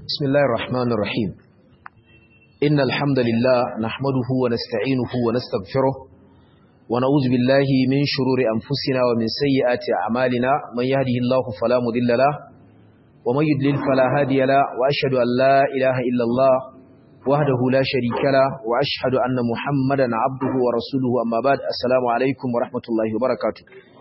بسم الله الرحمن الرحيم إن الحمد لله نحمده ونستعينه ونستغفره ونعوذ بالله من شرور أنفسنا ومن سيئات أعمالنا من يهده الله فلا مضل له ومن يضلل فلا هادي له وأشهد أن لا إله إلا الله وحده لا شريك له وأشهد أن محمدا عبده ورسوله أما بعد السلام عليكم ورحمة الله وبركاته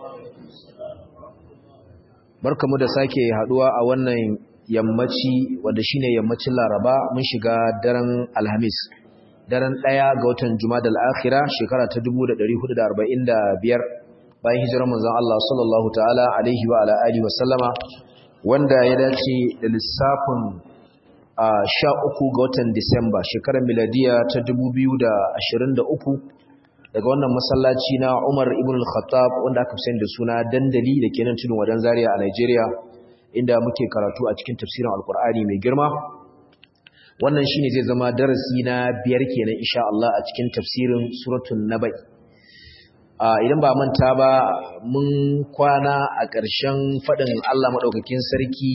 barkamu da sake haduwa a wannan yammaci wanda shine yammacin Laraba mun shiga daren Alhamis daren ɗaya ga watan Jumadal Akhira shekara ta 1445 bayan hijirar manzon Allah sallallahu ta'ala alaihi wa ala alihi wa sallama wanda ya dace da lissafin a 13 ga watan Disamba shekarar miladiya ta 2023 daga wannan masallaci na Umar ibn al-Khattab wanda aka fi da suna dandali da ke nan tudun wadan Zaria a Nigeria inda muke karatu a cikin tafsirin Alkur'ani mai girma wannan shine zai zama darasi na biyar kenan insha Allah a cikin tafsirin suratul Nabai idan ba manta ba mun kwana a ƙarshen faɗin Allah madaukakin sarki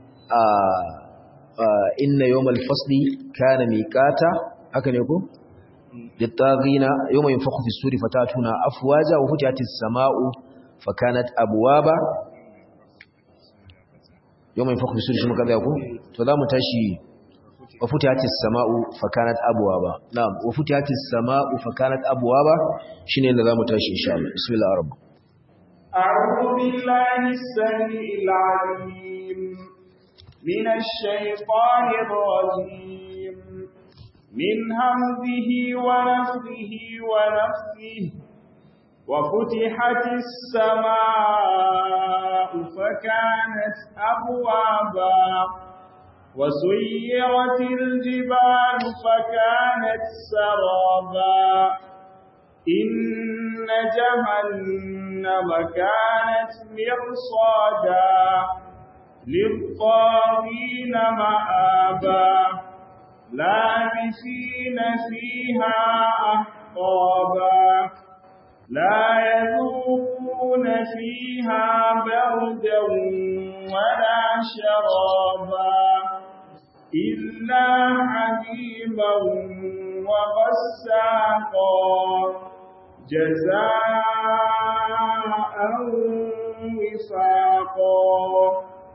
inna yawmal fasli kana miqata haka ne ko للطاغين يوم ينفخ في السور فتاتون أفواجا وفتحت السماء فكانت أبوابا يوم ينفخ في السور شما كذا يقول فلا متاشي وفتحت السماء فكانت أبوابا نعم وفتحت السماء فكانت أبوابا شنو اللي لا متاشي إن شاء الله بسم الله الرحمن أعوذ بالله السميع العليم من الشيطان الرجيم من همزه ونفخه ونفخه وفتحت السماء فكانت أبوابا وسيرت الجبال فكانت سرابا إن جهنم كانت مرصادا للطاغين مآبا لابثين فيها أحقابا لا يذوقون فيها بردا ولا شرابا إلا حبيبا وغساقا جزاء وفاقا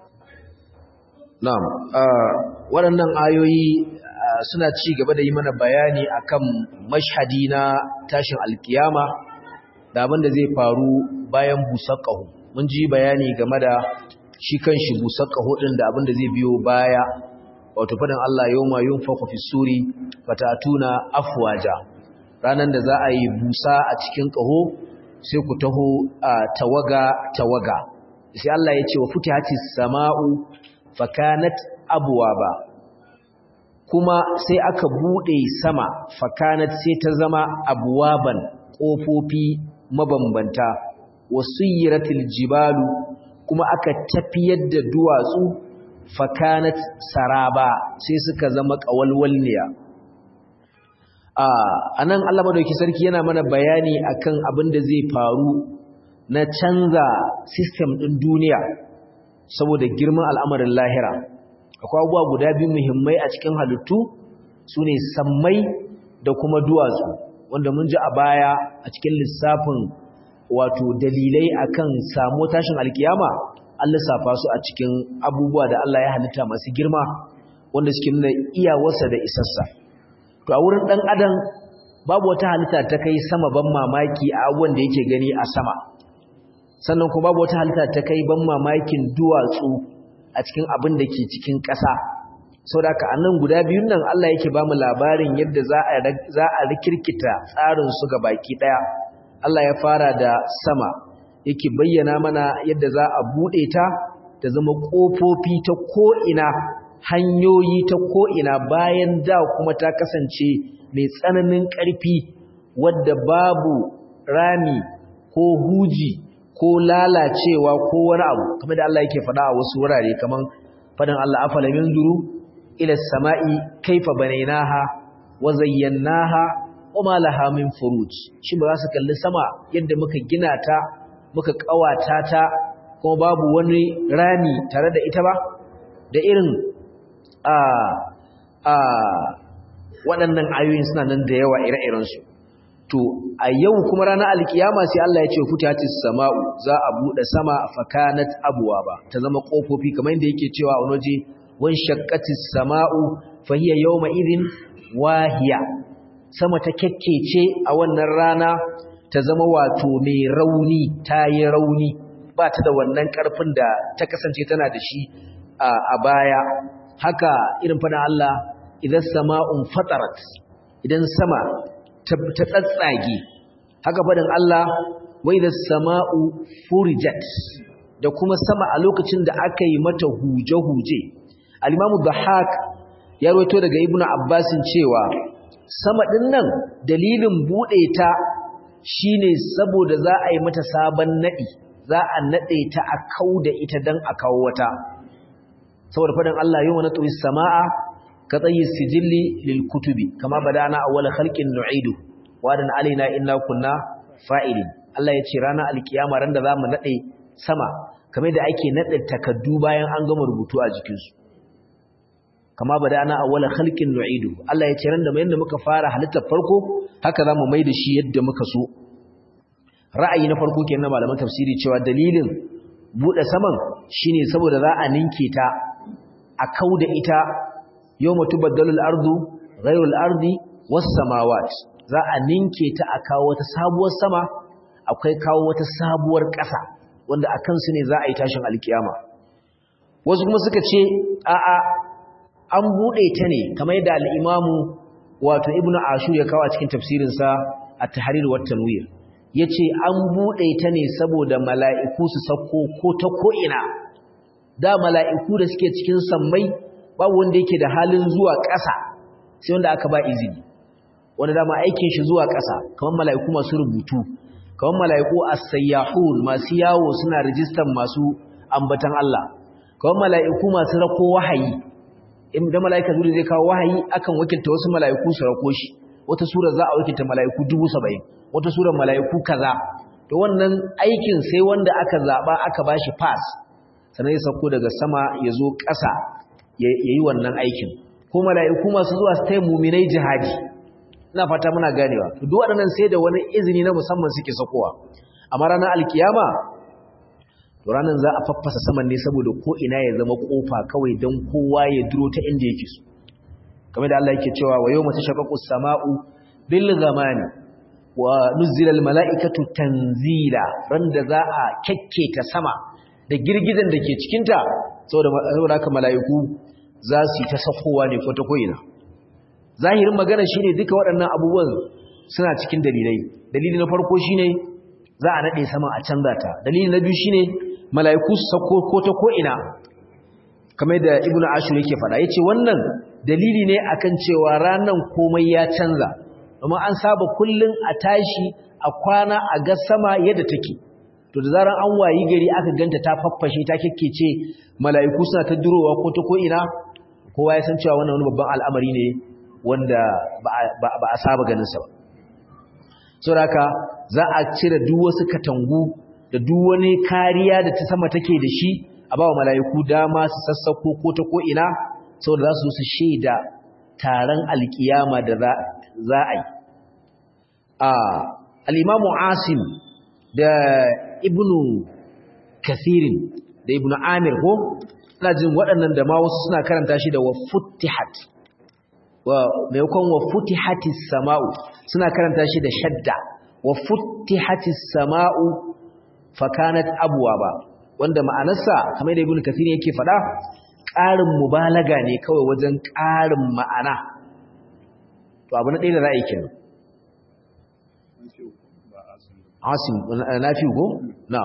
نعم waɗannan ayoyi suna ci gaba da yi mana bayani akan mashhadi na tashin alkiyama da abin da zai faru bayan busar ƙaho mun ji bayani game da shi kanshi busar ƙaho ɗin da abin da zai biyo baya wato faɗin Allah yawma yunfaku fi suri fatatuna afwaja ranan da za a yi busa a cikin ƙaho sai ku taho tawaga tawaga sai Allah ya ce wa futihatis sama'u fakanat abwaba kuma sai aka bude sama fakanat sai ta zama abwaban kofofi mabambanta wasuyiratil jibalu kuma aka tafiyar da duwatsu fakanat saraba sai suka zama kawalwalniya a anan Allah madauki sarki yana mana bayani akan abin da zai faru na canza system din duniya saboda girman al'amarin lahira akwai abubuwa guda biyu muhimmai a cikin halittu su ne sammai da kuma duwatsu wanda mun ji a baya a cikin lissafin wato dalilai akan samu tashin alkiyama an lissafa su a cikin abubuwa da Allah ya halitta masu girma wanda suke nuna iyawarsa da isassa to a wurin ɗan adam babu wata halitta ta kai sama ban mamaki a abubuwan da yake gani a sama sannan kuma babu wata halitta ta kai ban mamakin duwatsu a cikin abin da ke cikin ƙasa sau da a nan guda biyun nan Allah yake ba mu labarin yadda za a rikirkita tsarinsu ga baki ɗaya Allah ya fara da sama yake bayyana mana yadda za a buɗe ta ta zama ƙofofi ta ko'ina hanyoyi ta ko'ina bayan da kuma ta kasance mai tsananin ƙarfi wadda babu rami ko huji ko lalacewa ko wani abu kamar da Allah yake faɗa a wasu wurare kamar faɗin Allah afala yanzuru ila samai kaifa banaynaha wa zayyanaha wa ma laha min furuj shi ba za su kalli sama yadda muka gina ta muka kawata ta kuma babu wani rami tare da ita ba da irin a a waɗannan ayoyin suna nan da yawa ire-irensu to a yau kuma ranar alkiyama sai Allah ya ce futatis sama'u za a bude sama fakanat abwaba ta zama kofofi kamar yadda yake cewa a waje wan shaqqatis sama'u fahiya yawma idhin wahiya sama ta kekkece a wannan rana ta zama wato mai rauni ta yi rauni ba ta da wannan karfin da ta kasance tana da shi a baya haka irin faɗin Allah idan sama'un fatarat idan sama ta tsatsage haka faɗin Allah wai da sama'u furijat da kuma sama a lokacin da aka yi mata huje-huje al-imamu bahak ya roto daga ibnu abbasin cewa sama ɗin nan dalilin buɗe ta shine saboda za a yi mata sabon naɗi za a naɗe ta a kau da ita don a kawo wata saboda faɗin Allah yau na turi sama'a ka tsayi sijilli lil kutubi kama badana awwal khalqin nu'idu wadan alaina inna kunna fa'ilin Allah ya ce ranar alkiyama ran da zamu nade sama kamar da ake nade takaddu bayan an gama rubutu a jikin su kama badana awwal khalqin nu'idu Allah ya ce ran da mai yanda muka fara halittar farko haka zamu mai da shi yadda muka so ra'ayi na farko kenan malaman tafsiri cewa dalilin bude saman shine saboda za a ninke ta a kauda ita yawma tubaddalu al-ardu ghayru al-ardi was-samawat za a ninke ta a kawo wata sabuwar sama akwai kawo wata sabuwar ƙasa wanda akan su ne za a yi tashin alkiyama wasu kuma suka ce a'a an bude ta ne kamar yadda al-imamu wato ibnu ashur ya kawo a cikin tafsirin sa at-tahrir wa tanwir yace an bude ta ne saboda mala'iku su sako ko ta ko ina da mala'iku da suke cikin sammai babu wanda yake da halin zuwa ƙasa sai wanda aka ba izini wanda dama aikin shi zuwa ƙasa kamar mala'iku masu rubutu kamar mala'iku as-sayyahun masu yawo suna rijistan masu ambatan Allah kamar mala'iku masu rako wahayi idan mala'ika zuri zai kawo wahayi akan wakilta wasu mala'iku su rako shi wata sura za a wakilta mala'iku 70 wata sura mala'iku kaza to wannan aikin sai wanda aka zaba aka bashi pass sannan ya sauko daga sama ya zo ƙasa ya yi wannan aikin ko mala'iku masu zuwa su taya muminai jihadi ina fata muna ganewa duk waɗannan sai da wani izini na musamman suke sakowa amma ranar alkiyama to ranar za a faffasa saman ne saboda ko ina ya zama kofa kawai don kowa ya duro ta inda yake so kamar da Allah yake cewa wa yawma tashaqqaqu as-sama'u bil ghamani wa nuzila al-mala'ikatu tanzila randa za a kekketa sama da girgizan da ke cikinta saboda haka mala'iku za su yi ta safowa ne ko ta ko'ina zahirin magana shi ne duka waɗannan abubuwan suna cikin dalilai dalili na farko shi ne za a naɗe sama a canza ta dalili na biyu shi ne mala'iku su sako ko ta ko'ina kamar da ibn ashur yake faɗa ya ce wannan dalili ne akan cewa ranar komai ya canza domin an saba kullum a tashi a kwana a ga sama yadda take to da zaran an wayi gari aka ganta ta faffashe ta kekkece mala'iku suna ta durowa ko ta ko'ina kowa ya san cewa wannan wani babban al'amari ne wanda ba a saba ganinsa ba saboda za a cire duk wasu katangu da duk wani kariya da ta sama take da shi a ba wa mala'iku dama su sassako ko ta ko'ina saboda za su su shaida taron alkiyama da za a yi al'imamu asim da ibnu kathirin da ibnu amir ko ina jin waɗannan da ma wasu suna karanta shi da wa futihat wa maimakon wa futihatis sama'u suna karanta shi da shadda wa futihatis sama'u fakanat abwaba wanda ma'anarsa kamar da ibnu kathirin yake faɗa ƙarin mubalaga ne kawai wajen ƙarin ma'ana to abu na ɗaya da ra'ayi kenan asim na fi ko na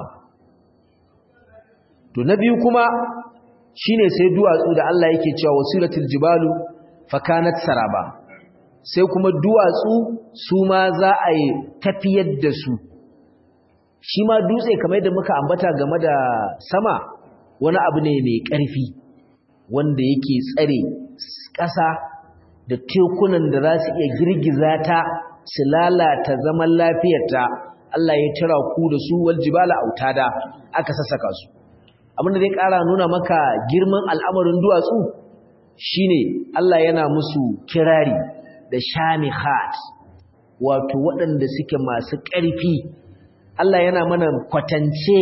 to na biyu kuma shine sai duwatsu da Allah yake cewa wasilatul jibalu fakanat saraba sai kuma duwatsu su ma za a yi tafiyar da su shi ma dutse kamar yadda muka ambata game da sama wani abu ne mai ƙarfi wanda yake tsare ƙasa da tekunan da za su iya girgiza ta su lalata zaman lafiyarta Allah ya tira ku da su wal jibala autada aka sassaka su abinda zai ƙara nuna maka girman al'amarin duwatsu shine Allah yana musu kirari da shamihat wato waɗanda suke masu ƙarfi Allah yana mana kwatance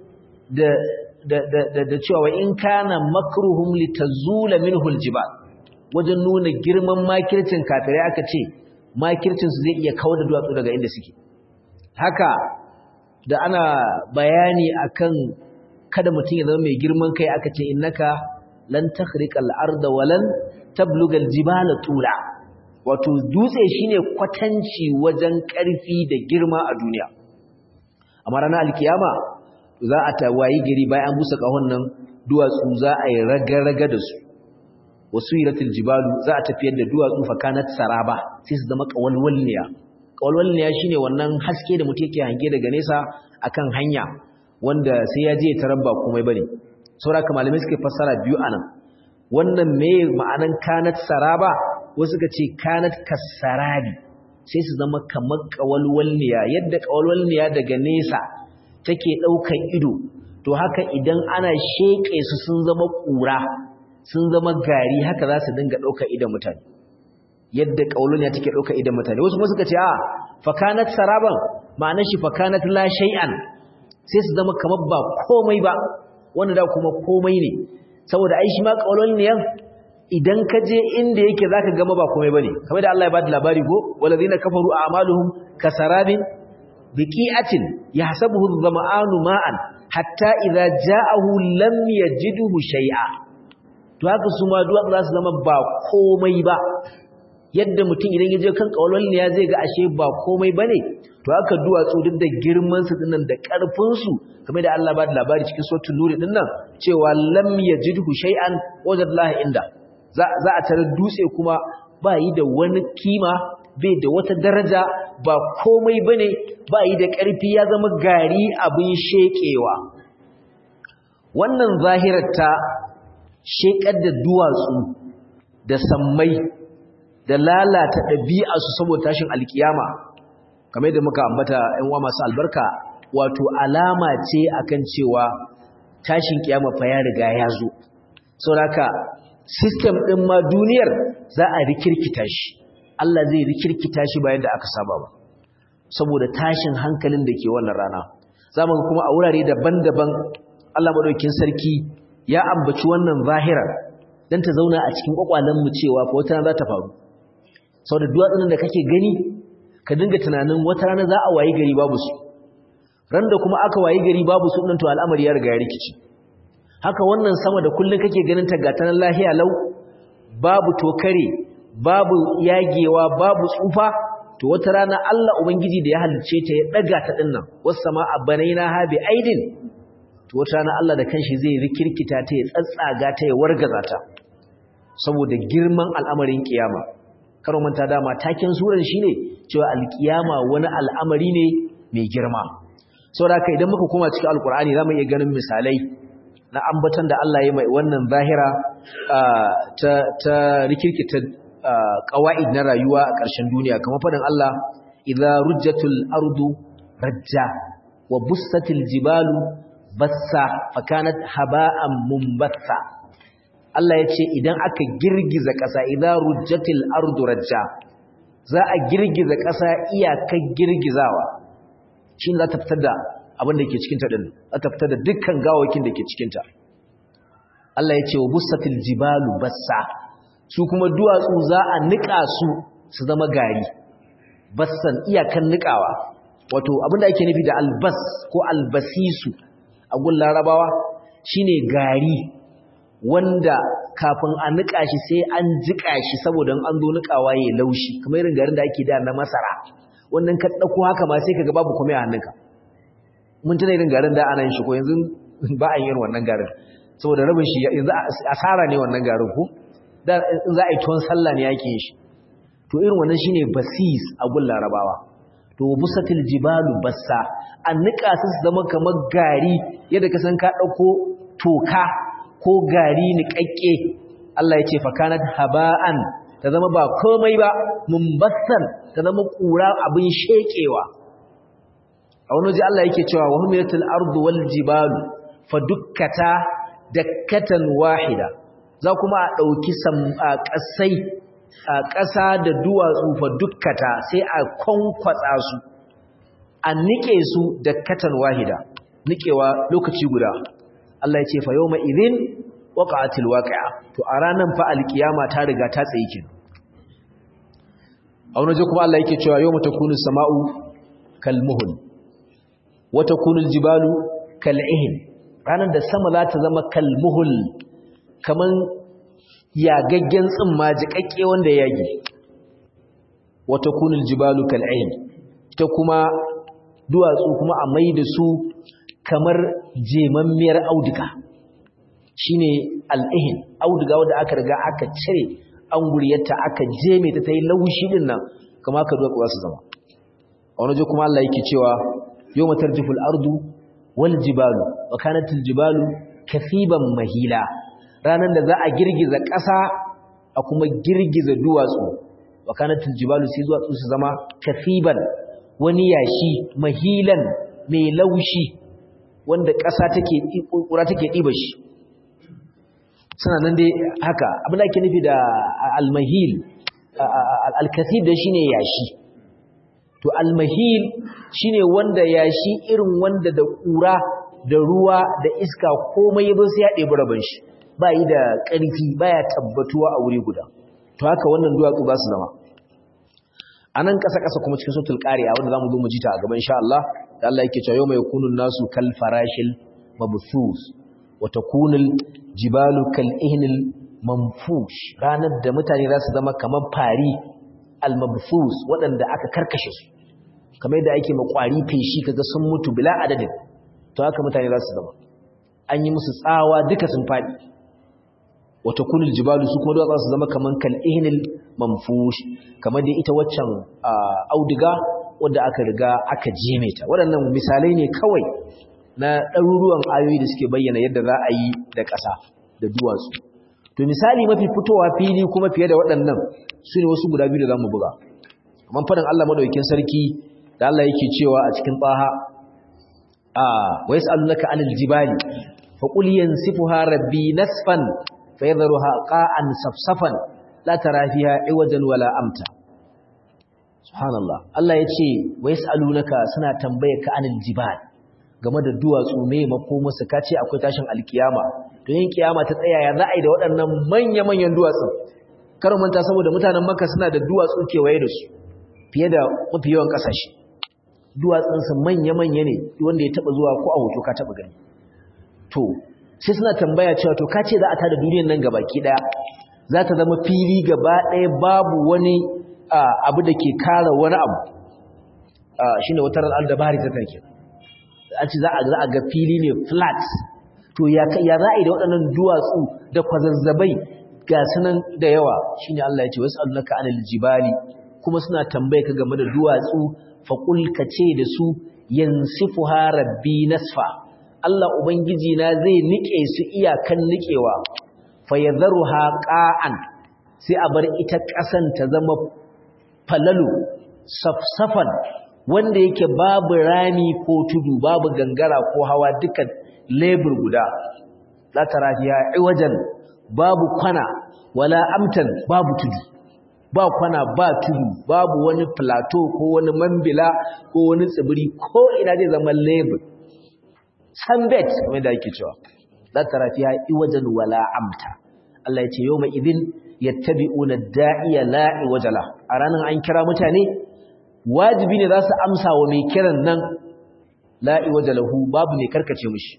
da da da da cewa in kana makruhum litazula minhu aljibal wajen nuna girman makircin kafirai aka ce makircin su zai iya kawar da duwatsu daga inda suke haka da ana bayani akan kada mutum ya zama mai girman kai aka ce innaka lan takhriqal arda walan tablugal jibala tula wato dutse shine kwatanci wajen ƙarfi da girma a duniya amma ranar alkiyama za a tawayi gari bayan busa kahon nan duwatsu za a yi raga-raga da su wasu yiratul jibalu za a tafiyar da duwatsu fakanat saraba sai su zama kawalwalniya kawalwalniya shine wannan haske da mutum yake hange daga nesa akan hanya wanda sai ya je tarabba komai bane saboda kuma malamai suke fassara biyu anan wannan me ma'anan kanat saraba wasu suka ce kanat kasarabi sai su zama kamar kawalwalniya yadda kawalwalniya daga nesa take daukan ido to haka idan ana sheke su sun zama kura sun zama gari haka za su dinga dauka idan mutane yadda kawalwalniya take dauka idan mutane wasu kuma suka ce a fakanat saraban ma'anar shi fakanat la shay'an sai su zama kamar ba komai ba wanda da kuma komai ne saboda ai shi ma kawalwalniyan idan ka je inda yake zaka gama ba komai bane kamar da Allah ya bada labari go walazina kafaru a'maluhum kasarabin biqi'atin yahsabuhu adh-dhama'anu ma'an hatta idza ja'ahu lam yajidhu shay'a to haka su ma duwatsu za su zama ba komai ba yadda mutum idan ya je kan kawalwal ne ya zai ga ashe ba komai bane to haka duwatsu duk da girman su dinnan da karfin su kamar da Allah ba da labari cikin suratul nur dinnan cewa lam yajidhu shay'an wajadallahi inda za a tare dutse kuma ba yi da wani kima bai da wata daraja ba komai bane ba yi da ƙarfi ya zama gari abin shekewa wannan zahirar ta shekar da duwatsu da sammai da lalata ɗabi'arsu saboda tashin alkiyama kamar da muka ambata ‘yan uwa masu albarka wato alama ce akan cewa tashin kiyama fa ya riga ya zo saboda system ɗin ma duniyar za a rikirkita shi Allah zai rikirkita shi bayan da aka saba ba saboda tashin hankalin da ke wannan rana za mu kuma a wurare daban-daban Allah maɗaukin sarki ya ambaci wannan zahira don ta zauna a cikin mu cewa fa wata rana za ta faru saboda duwatsunan da kake gani ka dinga tunanin wata rana za a wayi gari babu su ran da kuma aka wayi gari babu su ɗin to al'amari ya riga ya rikici haka wannan sama da kullum kake ganin ta ga tanan lahiya lau babu tokare babu yagewa babu tsufa to wata rana Allah ubangiji da ya halicce ta ya daga ta dinnan was samaa banaina ha bi aidin to wata rana Allah da kanshi zai rikirkita ta ya tsatsaga ta ya wargaza ta saboda girman al'amarin kiyama karo manta dama taken suran shine cewa alkiyama wani al'amari ne mai girma saboda haka idan muka koma cikin alkur'ani zamu iya ganin misalai na ambatan da Allah ya mai wannan zahira ta ta rikirkita qawaid na rayuwa a ƙarshen duniya kamar fadin Allah idza rujjatul ardu rajja wa bussatil jibalu bassa fakanat haba'an mumbatha Allah ya ce idan aka girgiza ƙasa idza rujjatil ardu rajja za a girgiza ƙasa iyakar girgizawa shi za ta fitar da abin da ke cikinta ɗin za ta fitar da dukkan gawakin da ke cikinta Allah ya ce wa bussatil jibalu bassa su kuma duwatsu za a niƙa su su zama gari bassan iyakan niƙawa wato abin da ake nufi da albas ko albasisu a gun larabawa shine gari wanda kafin a niƙa shi sai an jiƙa shi saboda an zo niƙawa ya laushi kamar irin garin da ake da na masara wannan ka ɗauko haka ma sai ka ga babu komai a hannunka mun tuna irin garin da ana yin shi ko yanzu ba a yin wannan garin saboda rabin shi yanzu asara ne wannan garin ko da in za a yi tuwon sallah ne yake yin shi to irin wannan shine basis a gun larabawa to busatil jibalu bassa an nika su zama kamar gari yadda ka san ka ɗauko toka ko gari niƙaƙƙe Allah ya ce fakanat haba'an ta zama ba komai ba mumbassan ta zama ƙura abin sheƙewa a wani waje Allah yake cewa wa humilatul ardu wal jibalu fa dukkata dakkatan wahida za kuma a ɗauki ƙasai a ƙasa da duwatsu fa dukkata sai a kwankwatsa su a nike su da katan wahida nikewa lokaci guda Allah ya ce fa yawma idhin waqa'atil waqi'a to a ranan fa alkiyama ta riga ta tsaye kin a wani kuma Allah yake cewa yawma takunu sama'u kalmuhul wa takunu aljibalu kal'ihin ranan da sama za ta zama kalmuhul kaman yagaggen tsimma jikakke wanda ya yage wa takunu aljibalu kal'ihin ta kuma duwatsu kuma a mai da su kamar jemammiyar auduga shine al'ihin auduga wanda aka riga aka cire an guryarta aka jeme ta tayi laushi din nan kama ka duwatsu za su zama a wani kuma Allah yake cewa yawma tarjiful ardu wal jibalu wa kanatil jibalu kasiban mahila ranan da za a girgiza ƙasa a kuma girgiza duwatsu wa kanatil jibalu sai duwatsu su zama kasiban wani yashi mahilan mai laushi wanda ƙasa take ƙura take ɗiba shi suna nan dai haka abin da ake nufi da almahil alkasib da shine yashi to almahil shine wanda yashi irin wanda da ƙura da ruwa da iska komai yazo sai ya ɗebi rabon shi ba yi da ƙarfi baya tabbatuwa a wuri guda to haka wannan duwatsu ba su zama a nan ƙasa-ƙasa kuma cikin sautul ƙari'a wanda za mu zo mu ji ta a gaban sha Allah da Allah yake cewa yau mai kunun nasu kal farashil mabthus wa takunul jibalu kal ihnil manfush ranar da mutane za su zama kamar fari al mabthus waɗanda aka karkashe su kamar yadda ake makwari feshi kaga sun mutu bila adadin to haka mutane za su zama an yi musu tsawa duka sun faɗi wa takunul jibalu su kuma za su zama kamar kal ihnil manfush kamar dai ita waccan auduga wadda aka riga aka jeme ta waɗannan misalai ne kawai na ɗaruruwan ayoyi da suke bayyana yadda za a yi da ƙasa da duwatsu to misali mafi fitowa fili kuma fiye da waɗannan su ne wasu guda biyu da za mu buga amma faɗin Allah maɗaukin sarki da Allah yake cewa a cikin ɓaha a wa yas'alunaka anil jibali fa qul yansifuha rabbi nasfan fa yadharuha qa'an safsafan la tara fiha iwajan wala amta subhanallah Allah ya ce wa yas'alunaka suna tambaye ka anil jibal game da duwatsu me makoma su kace akwai tashin alkiyama to yin kiyama ta tsaya ya za'a yi da waɗannan manya manyan duwatsu kar manta saboda mutanen Makka suna da duwatsu kewaye da su fiye da mafi yawan kasashe duwatsun su manya manya ne wanda ya taba zuwa ko a hoto ka taba gani to sai suna tambaya cewa to kace za a tada duniyar nan gabaki daya za ta zama fili gaba ɗaya babu wani abu da ke kara wani abu shi ne wata ranar dabari ta take an ce za a ga fili ne flat to ya za a yi da waɗannan duwatsu da kwazazzabai ga sunan da yawa shi ne Allah ya ce wasu allaka anil jibali kuma suna tambaye ka game da duwatsu faƙul ka ce da su yansifu rabbi nasfa Allah Ubangiji na zai niƙe su iyakan niƙewa fayadharuha qa'an sai a bar ita ƙasan ta zama falalu safsafan wanda yake babu rami ko tudu babu gangara ko hawa duka lebur guda la tarafiya iwajan babu kwana wala amtan babu tudu ba kwana ba tudu babu wani plateau ko wani mambila ko wani tsibiri ko ina zai zama lebur sunbed kamar da ake cewa la tarafiya iwajan wala amta Allah ya ce yau mai idin yattabi'una da'iya la'i wajala a ranar an kira mutane wajibi ne za su amsa wa mai kiran nan la'i wajalahu babu mai karkace mushi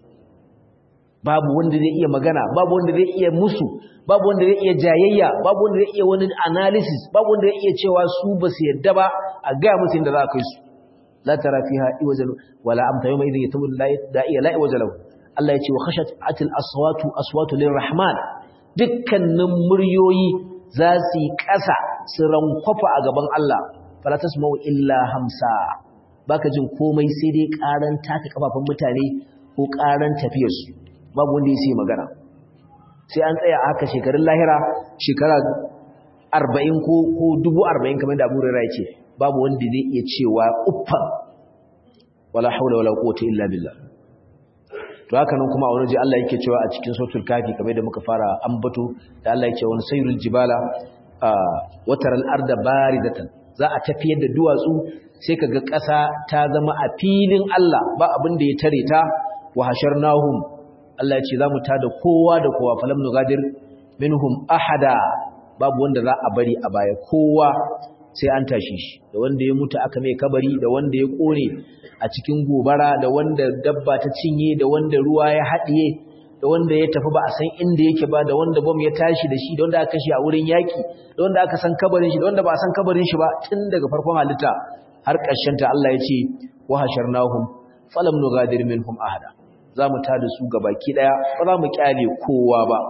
babu wanda zai iya magana babu wanda zai iya musu babu wanda zai iya jayayya babu wanda zai iya wani analysis babu wanda zai iya cewa su ba su yadda ba a gaya musu inda za a kai su la tara fiha iwajalu wala amta yawma idin yattabi'una da'iya la'i wajalahu Allah ya ce wa khashat atil aswatu aswatu lirrahman dukkanin muryoyi za su yi ƙasa su rankwafa a gaban Allah falatas mau illa hamsa baka jin komai sai dai ƙaran taka kafafun mutane ko ƙaran tafiyarsu babu wanda ya sai magana sai an tsaya haka shekarun lahira shekara arba'in ko dubu arba'in kamar da abu rera ya ce babu wanda zai iya cewa uffan wala haula wala quwwata illa billah to haka nan kuma a wani ji Allah yake cewa a cikin suratul kafi kamar da muka fara ambato da Allah yake wani sayrul jibala wataral arda baridatan za a tafiyar da duwatsu sai kaga ƙasa ta zama a filin Allah ba abin da ya tare ta wa hasharnahum Allah ya ce za mu tada kowa da kowa falam nugadir minhum ahada babu wanda za a bari a baya kowa sai an tashi shi da wanda ya mutu aka mai kabari da wanda ya kone a cikin gobara da wanda dabba ta cinye da wanda ruwa ya haɗiye da wanda ya tafi ba a san inda yake ba da wanda bom ya tashi da shi da wanda aka kashe a wurin yaki da wanda aka san kabarin shi da wanda ba a san kabarin shi ba tun daga farkon halitta har ƙarshen ta Allah ya ce wa hasharnahum falam nugadir minhum ahada za mu tada su gabaki daya ba za mu kyale kowa ba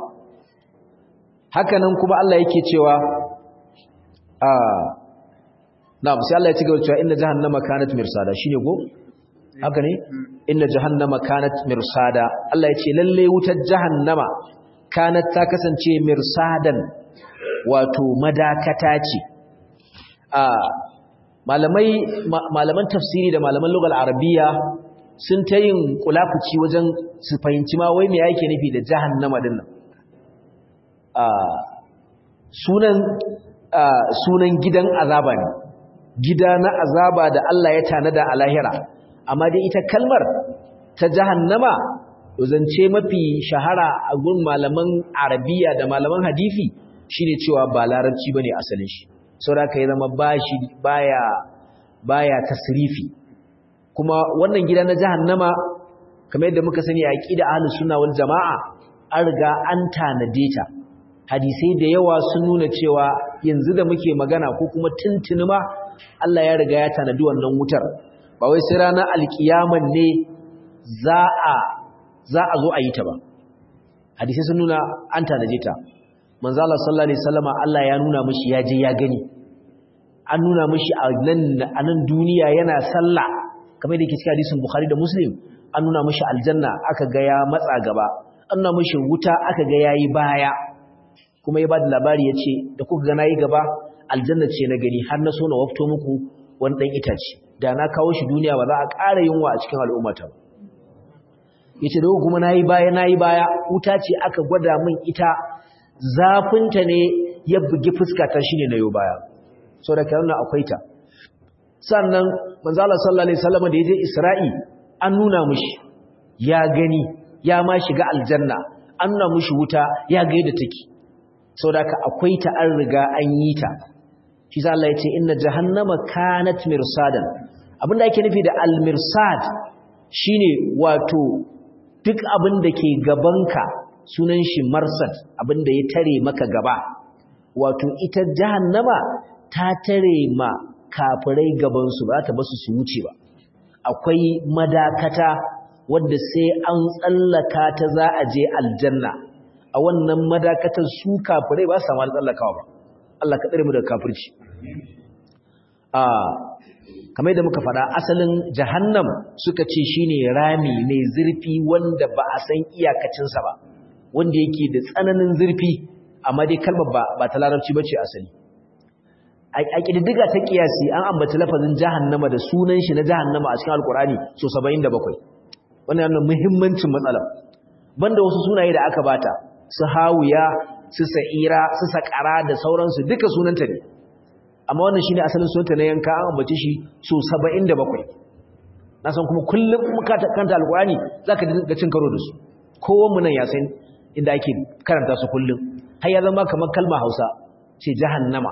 hakanan kuma Allah yake cewa a na'am sai Allah ya ci gaba cewa inna jahannama kanat mirsada shine go haka ne inna jahannama kanat mirsada Allah ya ce lalle wutar jahannama kanat ta kasance mirsadan wato madakata ce a malamai malaman tafsiri da malaman lugal arabiya sun ta yin kulafuci wajen su fahimci ma wai me yake nufi da jahannama din nan a sunan sunan gidan azaba ne gida na azaba da Allah ya tanada a lahira amma dai ita kalmar ta jahannama zance mafi shahara a gun malaman arabiya da malaman hadisi shine cewa ba larabci bane asalin shi saboda kai zama bashi baya baya tasrifi kuma wannan gida na jahannama kamar yadda muka sani a aqida ahlus sunna wal jamaa an riga an tanade ta hadisai da yawa sun nuna cewa yanzu da muke magana ko kuma tuntuni ma Allah ya riga ya tanadi wannan wutar ba wai sai ranar alkiyaman ne za a za a zo a yi ta ba hadisai sun nuna an tanaje ta manzo Allah sallallahu alaihi wasallama Allah ya nuna mishi ya je ya gani an nuna mishi a nan a nan duniya yana sallah kamar da yake cikin hadisin Bukhari da Muslim an nuna mishi aljanna aka ga ya matsa gaba an nuna mishi wuta aka ga yayi baya kuma ya bada labari yace da kuka ga nayi gaba aljanna ce na gani har na so na wafto muku wani dan itace da na kawo shi duniya ba za a ƙara yunwa a cikin al'ummata ba yace da kuma nayi baya nayi baya wuta ce aka gwada min ita zafinta ne ya bugi fuska ta shine nayo baya so da kana akwai ta sannan manzo Allah sallallahu alaihi wasallam da yaje Isra'i an nuna mushi ya gani ya ma shiga aljanna an nuna mushi wuta ya ga yadda take saboda ka akwai ta an riga an yi ta shi sa Allah ya ce inna jahannama kanat mirsadan abinda ake nufi da al-mirsad shine wato duk abin da ke gabanka sunan shi marsad abin da ya tare maka gaba wato ita jahannama ta tare ma kafirai gabansu ba ta basu su wuce ba akwai madakata wadda sai an tsallaka ta za a je aljanna a wannan madakatar su kafirai ba su samu tsallakawa ba Allah ka tsare mu daga kafirci a kamar da muka faɗa asalin jahannam suka ce shine rami mai zurfi wanda ba a san iyakacinsa ba wanda yake da tsananin zurfi amma dai kalmar ba ba ta larabci bace asali a kididdiga ta kiyasi an ambaci lafazin jahannama da sunan shi na jahannama a cikin alkurani so 77 wannan yana muhimmancin matsalar banda wasu sunaye da aka bata su hawiya su sa'ira su sakara da sauransu duka sunanta ne amma wannan shine asalin sunanta na yanka an ambace shi so 77 na san kuma kullum muka kanta alkurani zaka dinga cin karo da su kowan mu nan ya san inda ake karanta su kullum har ya zama kamar kalma Hausa ce jahannama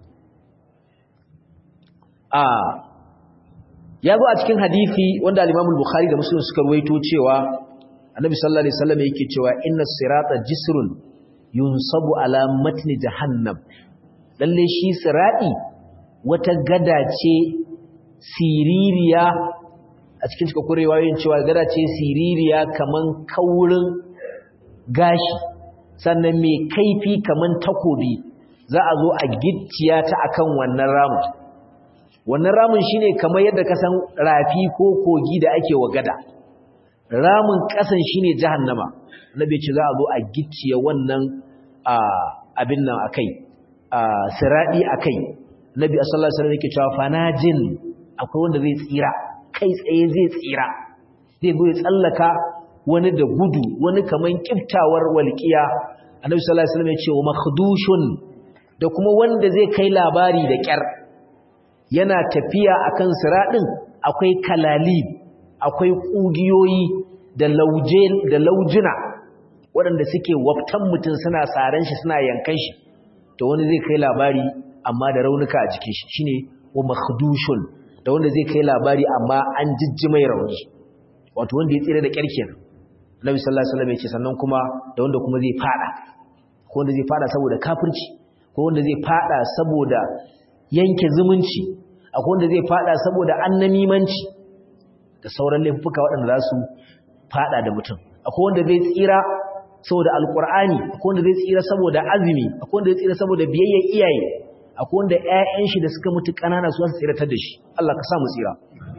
a ya zo a cikin hadisi wanda al-Imam al-Bukhari da Muslim suka ruwaito cewa Annabi sallallahu alaihi wasallam yake cewa inna sirata jisrun yunsabu ala matni jahannam lalle shi sirati wata gada ce siririya a cikin cika kurewa yin cewa gada ce siririya kaman kaurin gashi sannan mai kaifi kaman takobi za a zo a gicciya ta akan wannan ramin wannan ramin shine kamar yadda ka san rafi ko kogi da ake wa gada ramin kasan shine jahannama nabi ce za a zo a gicciye wannan abin nan akai siradi akai nabi sallallahu alaihi wasallam yake cewa fanajin akwai wanda zai tsira kai tsaye zai tsira zai zo ya tsallaka wani da gudu wani kaman kiftawar walqiya annabi sallallahu alaihi wasallam ya ce wa makhdushun da kuma wanda zai kai labari da kyar yana tafiya akan siradin akwai kalalib akwai kugiyoyi da lauje da laujuna waɗanda suke waftan mutum suna saran shi suna yankan shi to wani zai kai labari amma da raunuka a jikin shi shine wa makhdushun da wanda zai kai labari amma an jijji mai rauni wato wanda ya tsira da kyarkin Nabi sallallahu alaihi wasallam ya ce sannan kuma da wanda kuma zai fada ko wanda zai fada saboda kafirci ko wanda zai fada saboda yanke zumunci akwai wanda zai fada saboda annamimanci da sauran laifuka waɗanda za su fada da mutum akwai wanda zai tsira saboda alkur'ani akwai wanda zai tsira saboda azumi akwai wanda zai tsira saboda biyayyar iyaye akwai wanda ƴaƴan shi da suka mutu ƙanana su su tsiratar da shi Allah ka sa mu tsira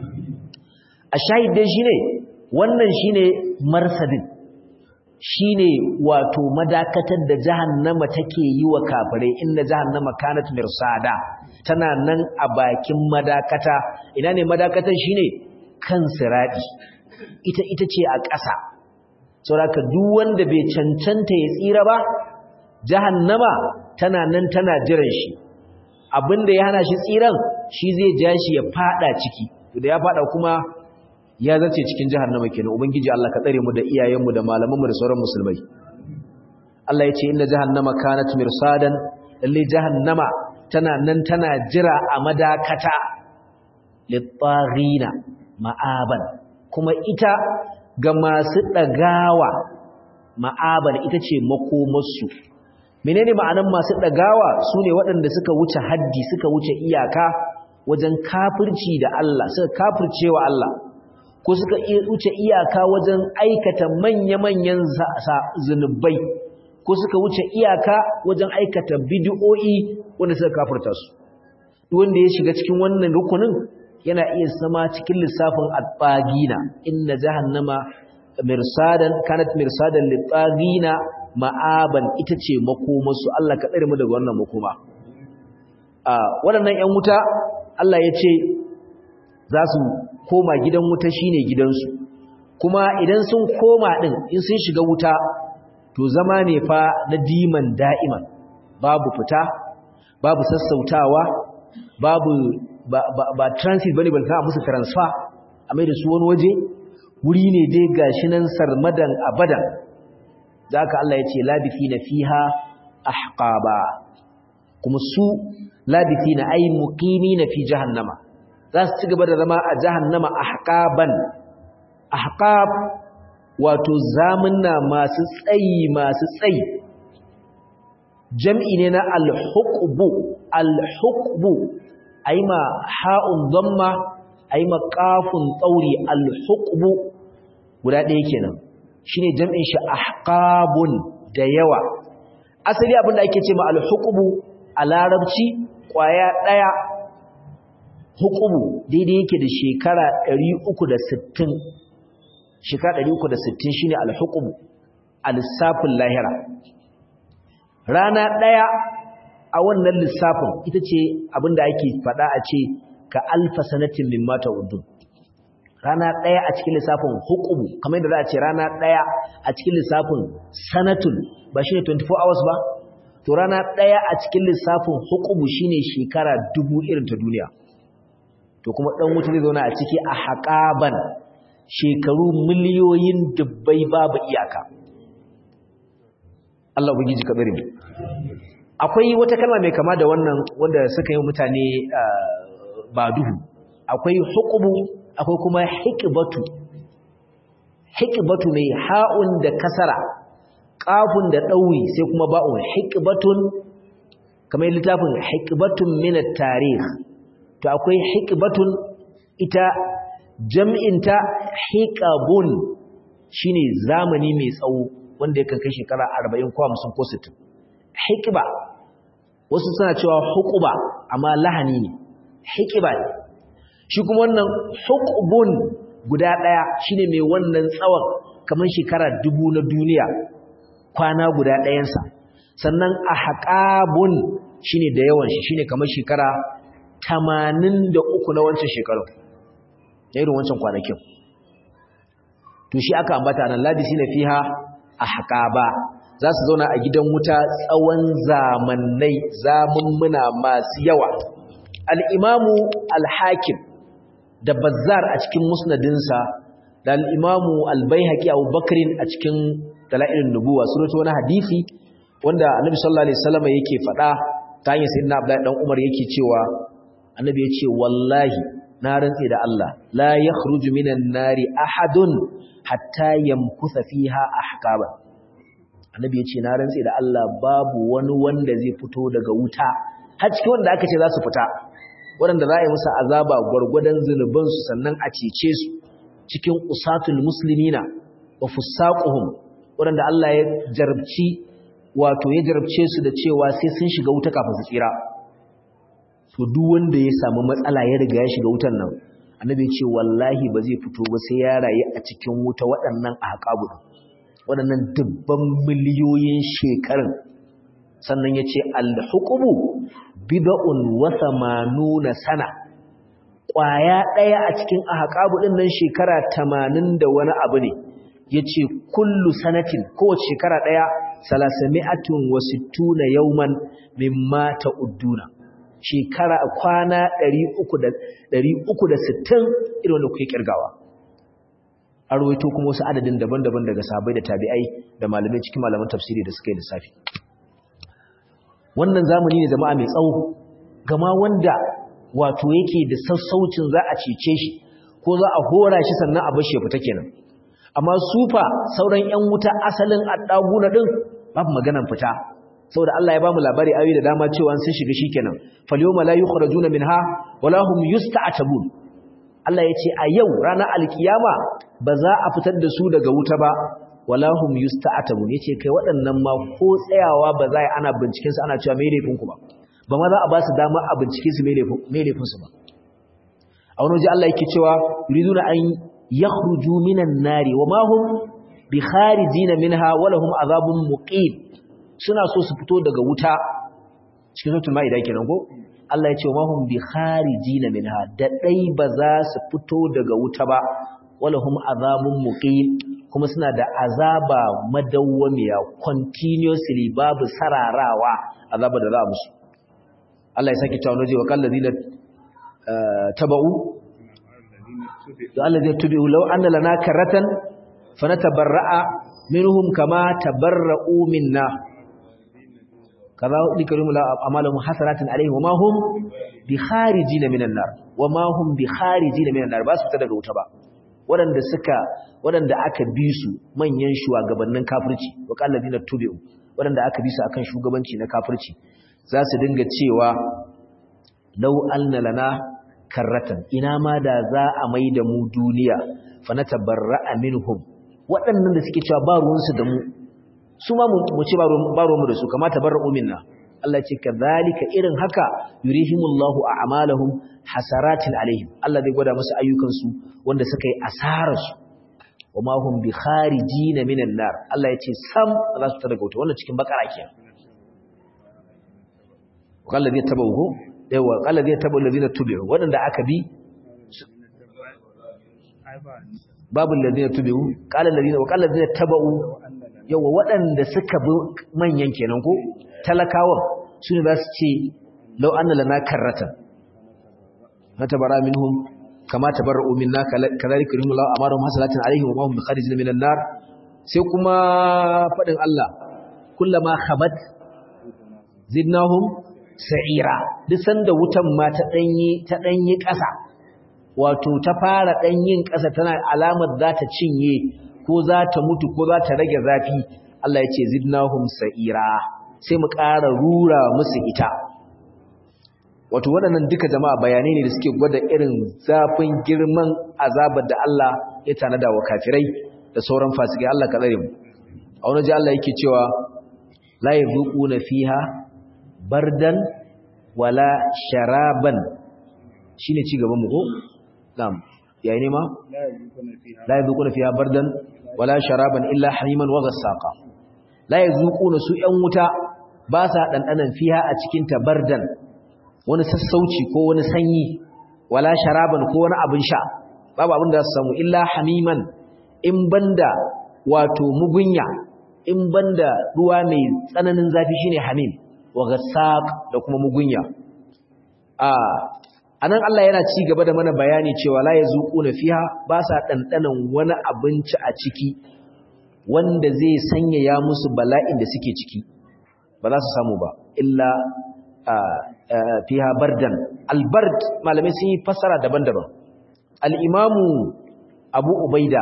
a shahidai shine wannan shine marsadin shine wato madakatar da jahannama take yi wa kafirai inna jahannama kanat mirsada tana nan a bakin madakata ina ne madakatan shine kan siradi ita ita ce a ƙasa saboda duk wanda bai cancanta ya tsira ba jahannama tana nan tana jiran shi abinda ya hana shi tsiran shi zai ja shi ya fada ciki da ya fada kuma ya zace cikin jahannama kenan ubangiji Allah ka tsare mu da iyayenmu da malamanmu da sauran musulmai Allah ya ce inna jahannama kanat mirsadan lalle jahannama tana nan tana jira a madakata lit-taghina ma'aban kuma ita ga masu ɗagawa ma'abar ita ce makomarsu menene ma'anan masu ɗagawa su ne waɗanda suka wuce haddi suka wuce iyaka wajen kafirci da Allah suka kafirce wa Allah ko suka wuce iyaka wajen aikata manya-manyan zunubai ko suka wuce iyaka wajen aikata bid'o'i wanda suka kafirta su wanda ya shiga cikin wannan rukunin yana iya zama cikin lissafin at-tagina inna jahannama mirsadan kanat mirsadan lit-tagina ma'aban ita ce makomarsu Allah ka tsare mu daga wannan makoma a waɗannan ƴan wuta Allah ya ce za su koma gidan wuta shine gidansu kuma idan sun koma din in sun shiga wuta to zama ne fa na diman da'iman babu fita babu sassautawa babu ba, ba, ba transit bane ban ka musu transfer a mai da su wani waje wuri ne dai gashi nan sarmadan abadan zaka Allah ya ce labithina fiha ahqaba kuma su labithina ay muqimina fi jahannama za su ci gaba da zama a jahannama ahqaban ahqab wato zamunna masu tsayi masu tsayi jam'i ne na al-huqbu al-huqbu aima ha'un dhamma aima qafun tsauri al-huqbu guda ɗaya kenan shine jam'in shi ahqabun da yawa asali abinda ake ce ma al-huqbu a larabci kwaya ɗaya hukumu daidai yake da shekara 360 shekara 360 shine al-hukumu a lissafin lahira rana ɗaya a wannan lissafin ita ce abinda ake faɗa a ce ka alfa sanatin min mata udun rana ɗaya a cikin lissafin hukumu kamar yadda za a ce rana ɗaya a cikin lissafin sanatun ba shi ne 24 hours ba to rana ɗaya a cikin lissafin hukumu shine shekara dubu irin ta duniya to kuma ɗan wuta zai zauna a ciki a haƙaban shekaru miliyoyin dubbai babu iyaka Allah ubangiji ka tsare mu akwai wata kalma mai kama da wannan wanda suka yi mutane ba duhu akwai hukumu akwai kuma hikbatu hikbatu mai ha'un da kasara qafun da dauri sai kuma ba'un hikbatun kamar littafin hikbatun min at-tarikh to akwai hikbatun ita jam'inta hiqabun shine zamani mai tsawo wanda yakan kai shekara 40 ko 50 ko 60 hikba wasu suna cewa huquba amma lahani ne hikiba ne shi kuma wannan hukubun guda ɗaya shine mai wannan tsawon kamar shekara dubu na duniya kwana guda ɗayansa sannan a haƙabun shine da yawan shi shine kamar shekara tamanin da uku na wancan shekarun irin wancan kwanakin to shi aka ambata nan labisina fiha ahqaba za su zauna a gidan wuta tsawon zamannai zamummuna masu yawa al-imamu al-hakim da bazzar a cikin musnadinsa da al-imamu al-baihaqi Abu Bakrin a cikin dalailun nubuwa suratu wani hadisi wanda annabi sallallahu alaihi wasallam yake faɗa ta hanyar sayyidina Abdullahi dan Umar yake cewa annabi ya ce wallahi na rantse da Allah la yakhruju minan nari ahadun hatta yamkusa fiha ahqaba annabi ya ce na rantse da Allah babu wani wanda zai fito daga wuta har cikin wanda aka ce za su fita waɗanda za a yi musu azaba gwargwadon zunubansu sannan a cece su cikin usatul muslimina wa fusaquhum waɗanda Allah ya jarabci wato ya jarabce su da cewa sai sun shiga wuta kafin su tsira to duk wanda ya samu matsala ya riga ya shiga wutan nan annabi ya ce wallahi ba zai fito ba sai ya rayu a cikin wuta waɗannan ahqabu waɗannan dubban miliyoyin shekarun sannan ya ce al-hukumu bid'un wa samanuna sana ƙwaya ɗaya a cikin ahqabu ɗin nan shekara tamanin da wani abu ne yace kullu sanatin kowace shekara ɗaya salasami'atun wa sittuna yawman mimma ta'udduna shekara kwana 300 360 irin wanda kuke kirgawa an rawaito kuma wasu adadin daban-daban daga sahabbai da tabi'ai da malamai cikin malaman tafsiri da suka yi lissafi wannan zamani ne jama'a mai tsawo gama wanda wato yake da sassaucin za a cece shi ko za a hora shi sannan a bar shi ya fita kenan amma sufa sauran ƴan wuta asalin addaguna din babu maganan fita saboda Allah ya bamu labari ayoyi da dama cewa sun shiga shikenan falyawma la yukhrajuna minha wala hum yusta'tabun Allah ya ce a yau ranar alkiyama ba za a fitar da su daga wuta ba wala hum yusta'tabun yace kai waɗannan ma ko tsayawa ba za a ana binciken su ana cewa me laifin ku ba ba ma za a ba su dama a bincike su me laifin me laifin su ba a wani waje Allah yake cewa yuriduna an yakhruju minan nari wa ma hum bi kharijina minha wa lahum azabun muqim suna so su fito daga wuta cikin suratul maida kenan ko Allah ya ce wa mahum bi kharijina minha da dai ba za su fito daga wuta ba walahum azabun muqim kuma suna da azaba madawwamiya continuously babu sararawa azaba da za a musu Allah ya saki tawo waje wa kallazina tabau da Allah zai tubi law anna lana karatan fanatabarra'a minhum kama tabarra'u minna kaza dikarum la amalahum hasaratin alaihim wama hum bi kharijin minan nar wama hum bi kharijin minan nar ba su ta daga wuta ba wadanda suka wadanda aka bi su manyan shugabannin kafirci wa qalladina tubi'u wadanda aka bi su akan shugabanci na kafirci za su dinga cewa law anna lana karratan ina ma da za a maida mu duniya fa natabarra'a minhum waɗannan da suke cewa ba ruwansu da mu su ma mu ci ba ruwanmu da su kamata bar minna Allah ce kadhalika irin haka yurihimullahu a'malahum hasaratin alaihim Allah zai gwada musu ayyukan su wanda suka yi asarar su wama hum bi kharijin minan nar Allah ya ce sam za su tada gauta wannan cikin bakara kenan qala zai tabahu yawa qala zai tabu alladhina tubi'u wadanda aka bi babu alladhina tubi'u qala alladhina wa qala alladhina tabu yawa waɗanda suka bi manyan kenan ko talakawan su ne za su ce lau an lana karratan na tabara minhum kama tabarra'u minna kadhalika yuhillahu amarahum hasalatin alaihim wa ma hum bikharijin minan nar sai kuma fadin Allah kullama khabat zidnahum sa'ira duk sanda wutan ma ta danyi ta danyi ƙasa wato ta fara danyin ƙasa tana alamar za ta cinye ko za ta mutu ko za ta rage zafi Allah ya ce zidnahum sa'ira sai mu ƙara rura musu ita wato waɗannan duka jama'a bayanai ne da suke gwada irin zafin girman azabar da Allah ya tanada wa kafirai da sauran fasikai Allah ka tsare mu a wani ji Allah yake cewa la yazuquna fiha bardan wala sharaban shine ci gaban mu ko na'am yayi ne ma la yazuquna fiha bardan wala sharaban illa hamiman wa ghassaqa la yazuquna su yan wuta ba sa dandanan fiha a cikin ta bardan wani sassauci ko wani sanyi wala sharaban ko wani abin sha babu abin da su samu illa hamiman in banda wato mugunya in banda ruwa mai tsananin zafi shine hamim wa ghassaq da kuma mugunya a anan Allah yana ci gaba da mana bayani cewa la yazuquna fiha ba sa dandanan wani abinci a ciki wanda zai sanya ya musu bala'in da suke ciki ba za su samu ba illa fiha bardan albard malamai sun yi fassara daban-daban al-imamu abu ubaida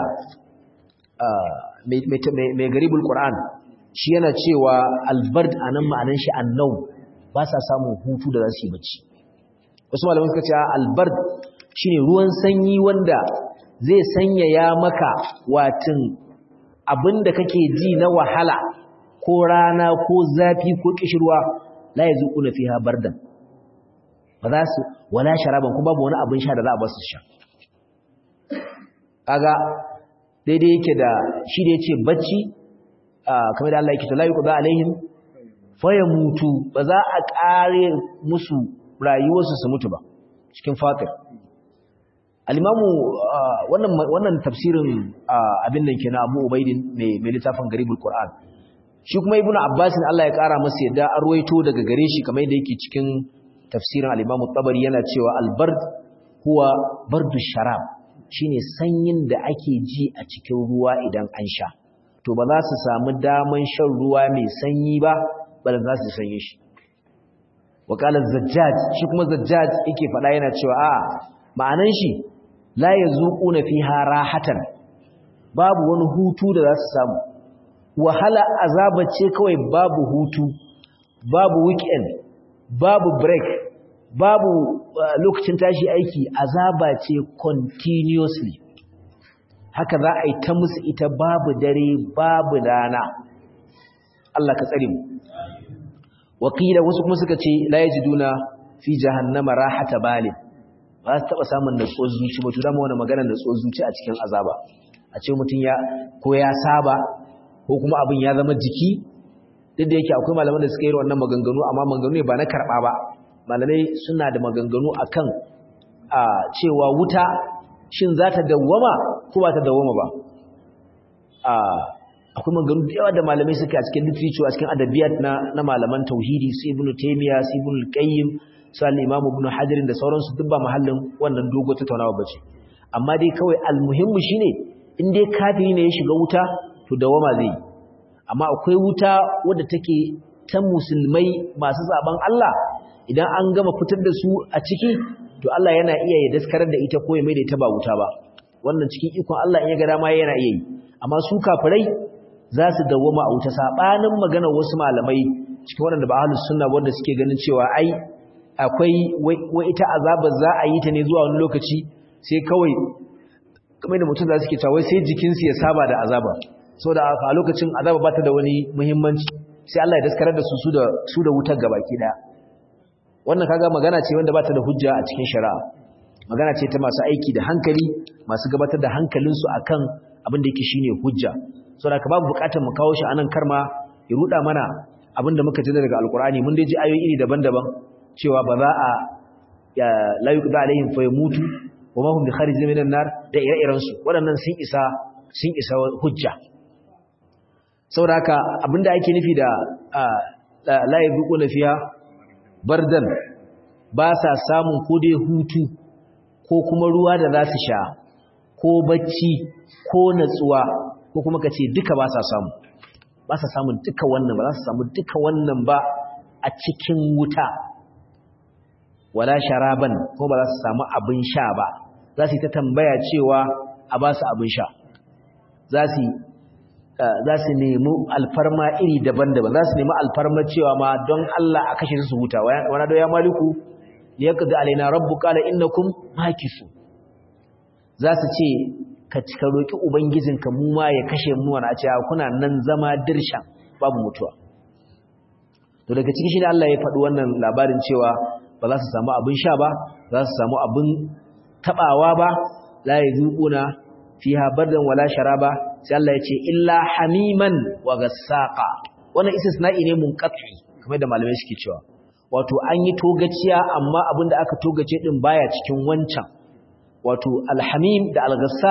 mai garibul qur'an shi yana cewa albard anan ma'anan shi annau ba sa samun hutu da za su yi bacci wasu malamai suka ce albard shine ruwan sanyi wanda zai sanya ya maka watin abinda kake ji na wahala ko rana ko zafi ko kishirwa la yazuquna fiha bardan ba za su wala sharaban kuma babu wani abin sha da za a ba su sha kaga daidai yake da shi da yace bacci kamar da Allah yake ta la yuqda alaihim fayamutu ba za a kare musu rayuwarsu su mutu ba cikin fatir al-imamu wannan wannan tafsirin abin nan kenan Abu Ubaidin mai mai littafin Garibul Qur'an shi kuma Ibn Abbas Allah ya kara masa yadda arwaito daga gare shi kamar yadda yake cikin tafsirin al-Imam tabari yana cewa al-bard huwa bardu sharab shine sanyin da ake ji a cikin ruwa idan an sha to ba za su samu daman shan ruwa mai sanyi ba bal za su sanye shi wakalar zajjaj shi kuma zajjaj yake faɗa yana cewa a ma'anan shi la yazuquna fiha rahatan babu wani hutu da za su samu wahala azaba ce kawai babu hutu babu weekend babu break babu lokacin tashi aiki azaba ce continuously haka za a yi ta musu ita babu dare babu rana Allah ka tsare mu wakila wasu kuma suka ce la yajiduna fi jahannama rahata balin ba su taba samun natsuwar zuci ba to dama wani magana natsuwar zuci a cikin azaba a ce mutum ya ko ya saba ko kuma abin ya zama jiki duk da yake akwai malaman da suka yi wannan maganganu amma maganganu ne ba na karba ba malamai suna da maganganu akan a cewa wuta shin za ta dawwama ko ba ta dawwama ba a akwai maganganu da yawa da malamai suke a cikin literature a cikin adabiyat na na malaman tauhidi su ibn taymiya su ibn qayyim su al-imam ibn hajar da sauransu duk ba mahallin wannan dogo tattaunawa bace amma dai kawai almuhimmu shine in dai kafiri ne ya shiga wuta to dawama zai amma akwai wuta wadda take ta musulmai masu zaben Allah idan an gama fitar da su a ciki to Allah yana iya ya daskarar da ita ko ya mai da ita ba wuta ba wannan cikin ikon Allah in ya ga dama yana iya yi amma su kafirai za su dawoma a wuta sabanin magana wasu malamai cikin waɗanda ba ahlus sunna wanda suke ganin cewa ai akwai wai ita azaba za a yi ta ne zuwa wani lokaci sai kawai kamar da mutum za su ke cewa wai sai jikinsu ya saba da azaba saboda a lokacin azaba ba ta da wani muhimmanci sai Allah ya daskarar da su su da su da wutar gabaki daya wannan kaga magana ce wanda ba ta da hujja a cikin shari'a magana ce ta masu aiki da hankali masu gabatar da hankalinsu akan abin da yake shine hujja saboda ka babu bukatar mu kawo shi anan karma ya ruda mana abin da muka ji daga alkur'ani mun dai ji ayoyi iri daban-daban cewa ba za a ya la yuqda alaihim fa yamutu wa ma hum bi kharijin minan nar da ire-iren su waɗannan sun isa sun isa hujja saboda haka abinda ake nufi da la yuquna fiha bardan ba sa samun ko dai hutu ko kuma ruwa da za su sha ko bacci ko natsuwa ko kuma ka ce duka ba sa samu ba sa samun duka wannan ba za su samu duka wannan ba a cikin wuta wala sharaban ko ba za su samu abin sha ba za su yi ta tambaya cewa a ba su abin sha za su za su nemi alfarma iri daban-daban za su nemi alfarma cewa ma don Allah a kashe su huta wana da ya maliku ne ya kaza alaina rabbu qala innakum makisu za su ce ka cika roki ubangijinka mu ma ya kashe mu wani a ce kuna nan zama dirshan babu mutuwa to daga ciki shine Allah ya faɗi wannan labarin cewa ba za su samu abin sha ba za su samu abin tabawa ba la yazuquna fiha bardan wala sharaba sai Allah ya ce illa hamiman wa gassaqa wannan istisna'i ne munqati kamar da malamai suke cewa wato an yi togaciya amma abinda aka togace din baya cikin wancan wato alhamim da algassaq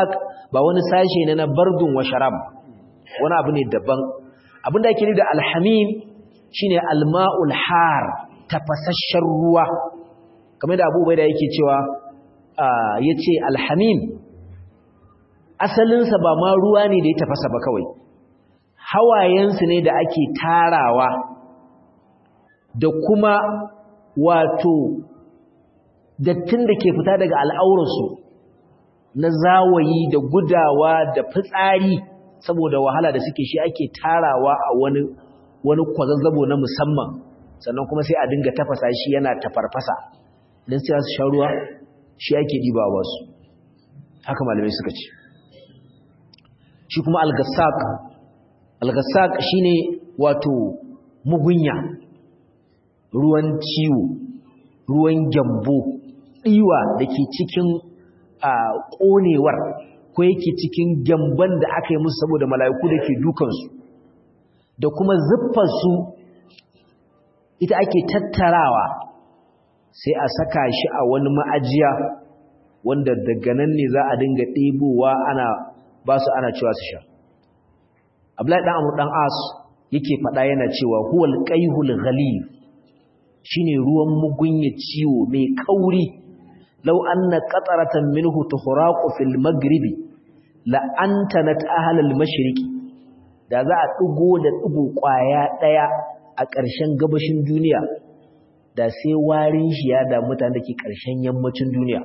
ba wani sashe ne na bardun wa sharab wani abu ne daban abinda ake nufi da alhamim shine alma'ul har tafasasshen ruwa kamar da abubuwa da yake cewa yace alhamim asalinsa ba ma ruwa ne da ya tafasa ba kawai hawayensu ne da ake tarawa da kuma wato dattin da ke fita daga al'aurarsu na zawayi da gudawa da fitsari saboda wahala da suke shi ake tarawa a wani wani kwazazzabo na musamman sannan kuma sai a dinga tafasa shi yana tafarfasa don sai su sha ruwa shi ake diba wasu haka malamai suka ce shi kuma algassak algassak shine wato mugunya ruwan ciwo ruwan gyambo ɗiwa da ke cikin ƙonewar ko yake cikin gyamban da aka yi musu saboda mala'iku da ke dukansu da kuma zuffarsu ita ake tattarawa sai a saka shi a wani ma'ajiya wanda daga nan ne za a dinga ɗebowa ana ba su ana cewa su sha abdullahi dan amur dan as yake faɗa yana cewa huwal qaihul ghalib shine ruwan mugunya ciwo mai kauri law anna qataratan minhu tuhraqu fil maghribi la antanat ahlal mashriqi da za a dugo da dugo kwaya daya a ƙarshen gabashin duniya da sai warin shi ya da mutanen da ke ƙarshen yammacin duniya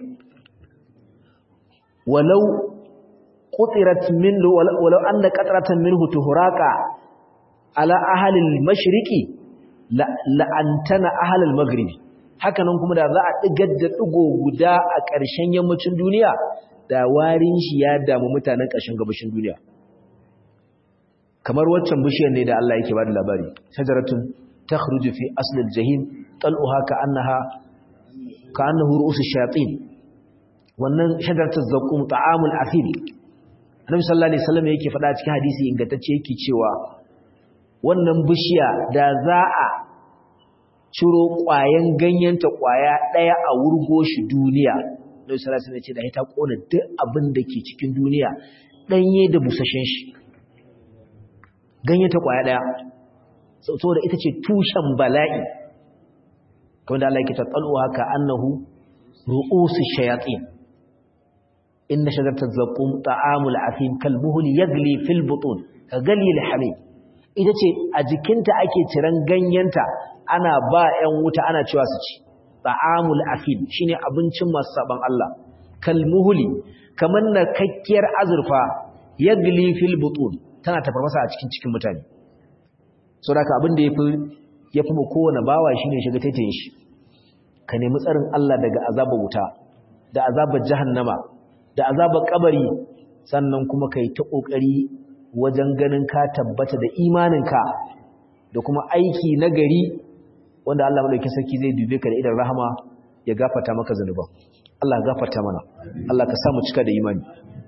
walau qutirat min walau anna qatratan minhu tuhraqa ala ahli al-mashriqi la antana ahli al-maghribi hakanan kuma da za a digar da digo guda a ƙarshen yammacin duniya da warin shi ya damu mutanen ƙarshen gabashin duniya kamar waccan bishiyar ne da Allah yake bada labari shajaratun takhruju fi asli al-jahim tal'uha ka'annaha ka'annahu ru'us ash-shayatin wannan shajaratu zaqqum ta'amul athil Annabi sallallahu alaihi wasallam yake faɗa cikin hadisi ingantacce yake cewa wannan bishiya da za a ciro ƙwayen ganyenta ƙwaya ɗaya a wurgo shi duniya Annabi sallallahu alaihi wasallam ya ce da ita kona duk abin da ke cikin duniya danye da busashen shi ganyenta ƙwaya ɗaya saboda ita ce tushen bala'i kamar da Allah yake tattalwa haka annahu ru'usu shayatin inna shajaratal zaqum ta'amul afim kalmuhli yagli fil butun kagali alhamim ita ce a jikinta ake ciran ganyenta ana ba 'yan wuta ana cewa su ci ta'amul afim shine abincin masu saban Allah kalmuhli kamar na kakkiyar azurfa yagli fil butun tana tafarfasa a cikin cikin mutane saboda abin da yafi yafi mu kowane bawa shine shiga taitayin shi ka nemi tsarin Allah daga azabar wuta da azabar jahannama da azabar kabari sannan kuma kai ta kokari wajen ganin ka tabbata da imaninka da kuma aiki na gari wanda Allah madaukakin sarki zai dube ka da idan rahama ya gafarta maka zanuban Allah gafarta mana Allah ka samu cika da imani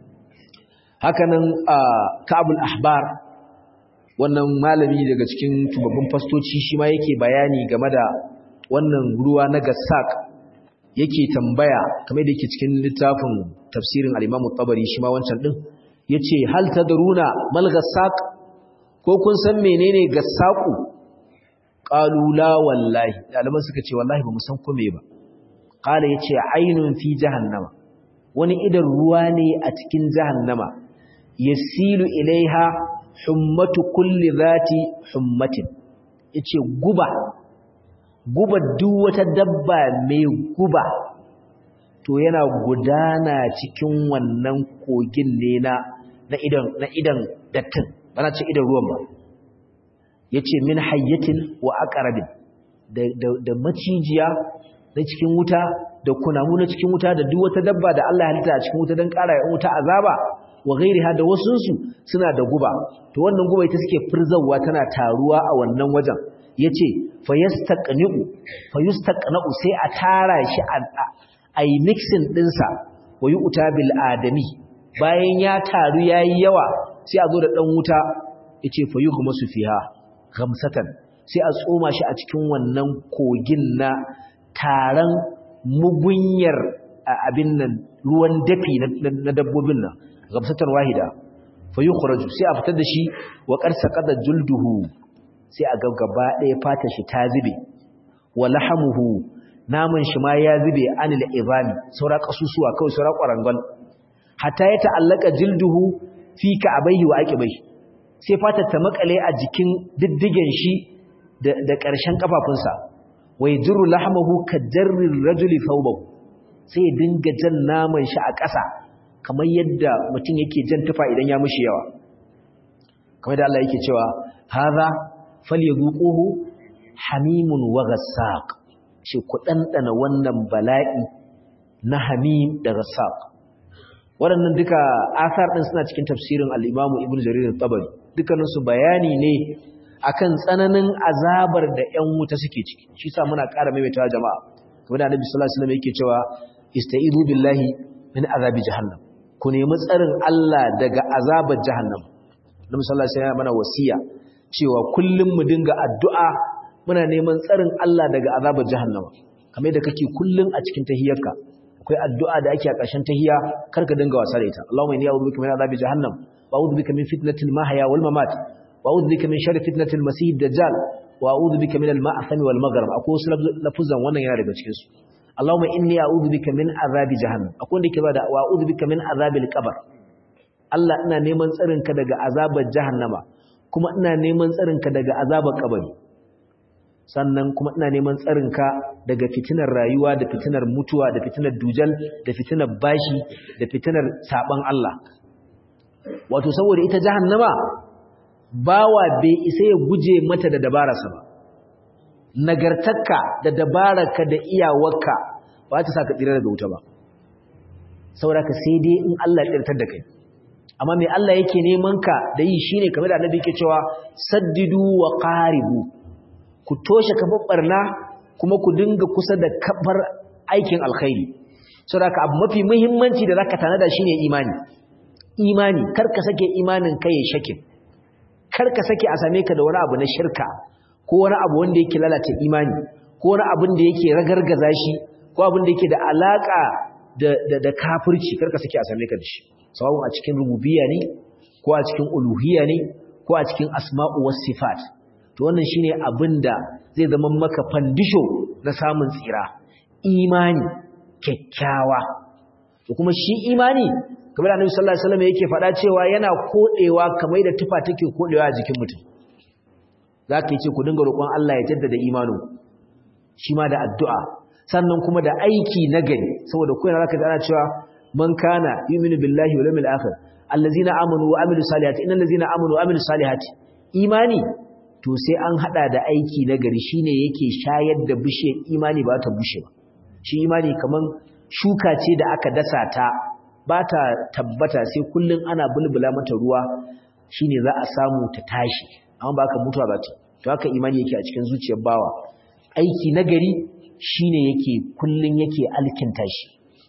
hakanan Ka'abul Ahbar wannan malami daga cikin tubabbin fastoci shi ma yake bayani game da wannan ruwa na gassak yake tambaya kamar da yake cikin littafin tafsirin al-Imam tabari shi ma wancan din yace hal tadruna mal gassak ko kun san menene gassaku qalu la wallahi daliban suka ce wallahi ba mu san ko me ba qala yace ainun fi jahannama wani idan ruwa ne a cikin jahannama yasilu ilaiha hummatu kulli zati hummatin yace guba guba duk wata dabba mai guba to yana gudana cikin wannan kogin ne na na idan na idan dattin bana ce idan ruwan ba yace min hayyatin wa aqrabin da da, da macijiya na cikin wuta da kunamu na cikin wuta da duk wata dabba da Allah ya halitta a cikin wuta dan ƙara ya wuta azaba wa ghairiha da wasunsu suna da guba to wannan guba ita suke firzawa tana taruwa a wannan wajen yace fayastaqni'u fayustaqna'u sai a tara shi a yi mixing dinsa wa yu'ta bil adami bayan ya taru yayi yawa sai a zo da dan wuta yace fayughmasu fiha ghamsatan sai a tsoma shi a cikin wannan kogin na taran mugunyar abin nan ruwan dafi na dabbobin nan gabsatan wahida fa yukhraju sai a fitar da shi wa qarsa qada julduhu sai a ga gaba ɗaya fatar shi ta zube wa lahamuhu naman shi ma ya zube anil ibami saura kasusuwa kawai saura kwarangal hatta ya ta'allaka jilduhu fi ka'abayhi wa aqibai sai fatar ta makale a jikin diddigen shi da da ƙarshen kafafunsa wai jurru lahmahu kajarrir rajuli thawbahu sai ya dinga jan naman shi a ƙasa kamar yadda mutum yake jan tufa idan ya mushi yawa kamar da Allah yake cewa hadha falyazuquhu hamimun wa ghassaq shi ku dandana wannan bala'i na hamim da ghassaq waɗannan duka asar din suna cikin tafsirin al-Imam Ibn Jarir al-Tabari dukkanin su bayani ne akan tsananin azabar da ƴan wuta suke ciki shi sa muna ƙara maimaitawa jama'a kamar da Annabi sallallahu alaihi wasallam yake cewa istaizu billahi min azabi jahannam ku nemi tsarin Allah daga azabar jahannam Nabi sallallahu alaihi wasallam mana wasiya cewa kullum mu dinga addu'a muna neman tsarin Allah daga azabar jahannama kamar da kake kullum a cikin tahiyyarka akwai addu'a da ake a ƙarshen tahiyya karka dinga wasa da ita Allahumma inni a'udhu bika min azabi jahannam wa a'udhu bika min fitnatil mahya wal mamat wa a'udhu bika min sharri fitnatil masih dajjal wa a'udhu bika min al ma'thami wal maghrib akwai wasu lafuzan wannan yana daga cikin su Allahumma inni a'udhu bika min azabi jahannam akwai wanda yake bada wa a'udhu bika min azabil qabr Allah ina neman tsarin ka daga azabar jahannama kuma ina neman tsarin ka daga azabar kabari sannan kuma ina neman tsarin ka daga fitinar rayuwa da fitinar mutuwa da fitinar dujal da fitinar bashi da fitinar saban Allah wato saboda ita jahannama bawa bai isa ya guje mata da dabararsa ba nagartarka da dabararka da iyawarka ba ta sa ka tsira daga wuta ba saboda ka sai dai in Allah ya tsirtar da kai amma mai Allah yake neman ka da yi shine kamar da annabi yake cewa saddidu wa qaribu ku toshe kafar barna kuma ku dinga kusa da kafar aikin alkhairi saboda ka abu mafi muhimmanci da zaka tanada shine imani imani kar ka sake imanin kai ya shake kar ka sake a same ka da wani abu na shirka ko wani abu wanda yake lalata imani ko wani abin da yake ragargaza shi ko abin da yake da alaka da da, da kafirci karka sake a same ka da shi sawun a cikin rububiyya ne ko a cikin uluhiyya ne ko a cikin asma'u was sifat to wannan shine abin da zai zama maka fandisho na samun tsira imani kyakkyawa to kuma shi imani kamar Annabi sallallahu alaihi wasallam yake faɗa cewa yana kodewa kamar da tufa take kodewa a jikin mutum za ka yi ce ku dinga roƙon Allah ya jaddada imanin shi ma da addu'a sannan kuma da aiki na gari saboda kuna za ka ana cewa man kana yuminu billahi wa lamil akhir allazina amanu wa amilu salihati innal ladzina amanu wa amilu salihati imani to sai an hada da aiki na gari shine yake shayar da bishiyar imani ba ta bushe ba shi imani kaman shuka ce da aka dasa ta ba ta tabbata sai kullun ana bulbula mata ruwa shine za a samu ta tashi amma ba ka mutuwa ba ta to haka imani yake a cikin zuciyar bawa aiki nagari shine yake kullun yake alkinta shi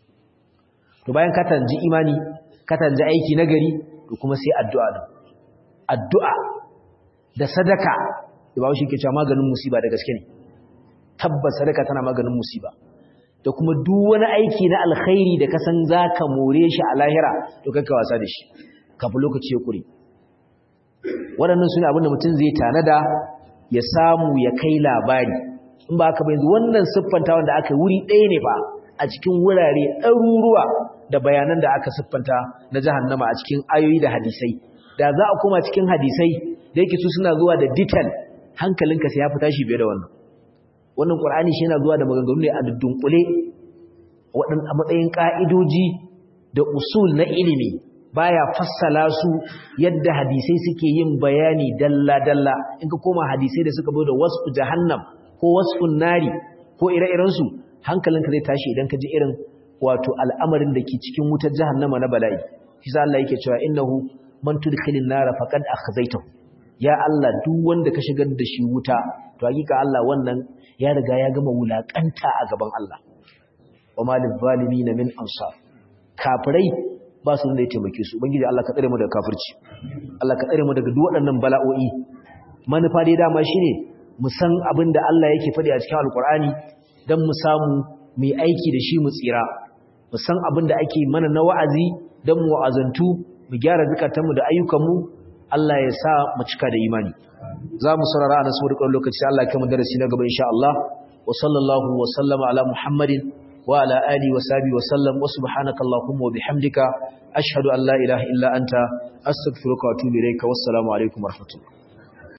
to bayan ka tanji imani ka tanji aiki nagari to kuma sai addu'a din addu'a da sadaka da bawo shi ke cewa maganin musiba da gaske ne tabbas sadaka tana maganin musiba da kuma duk wani aiki na alkhairi da ka san zaka more shi a lahira to kakka wasa da shi kafin lokaci ya kure waɗannan su ne abinda mutum zai tanada ya samu ya kai labari in ba aka yanzu wannan siffanta wanda aka wuri ɗaya ne ba a cikin wurare ɗaruruwa da bayanan da aka siffanta na jahannama a cikin ayoyi da hadisai da za a koma cikin hadisai da yake su suna zuwa da detail hankalinka sai ya fi tashi biye da wannan wannan qur'ani shi yana zuwa da maganganu ne a dudunkule waɗanda a matsayin ka'idoji da usul na ilimi baya fassala su yadda hadisai suke yin bayani dalla-dalla in ka koma hadisai da suka da wasfu jahannam ko wasfun nari ko ire-iren su hankalinka zai tashi idan ka ji irin wato al'amarin da ke cikin wutar jahannama na bala'i shi sa Allah yake cewa innahu man tudkhilin nara faqad akhzaytahu ya Allah duk wanda ka shigar da shi wuta to hakika Allah wannan ya riga ya gama wulakanta a gaban Allah wa malil zalimin min ansar kafirai ba su da ya taimake su ubangiji Allah ka tsare mu daga kafirci Allah ka tsare mu daga duk waɗannan bala'o'i manufa dai dama shine mu san abin da Allah yake faɗi a cikin alkur'ani dan mu samu mu yi aiki da shi mu tsira mu san abin da ake mana na wa'azi dan mu azantu mu gyara zakatanmu da ayyukanmu Allah ya sa mu cika da imani za mu saurara a nasu wurkar lokaci Allah ya kai mu darasi na gaba insha Allah wa sallallahu wa sallama ala Muhammadin wa ala alihi wa sahbihi wa sallam wa subhanaka allahumma wa bihamdika ashhadu an la ilaha illa anta astaghfiruka wa atubu ilayka wassalamu alaikum wa rahmatullah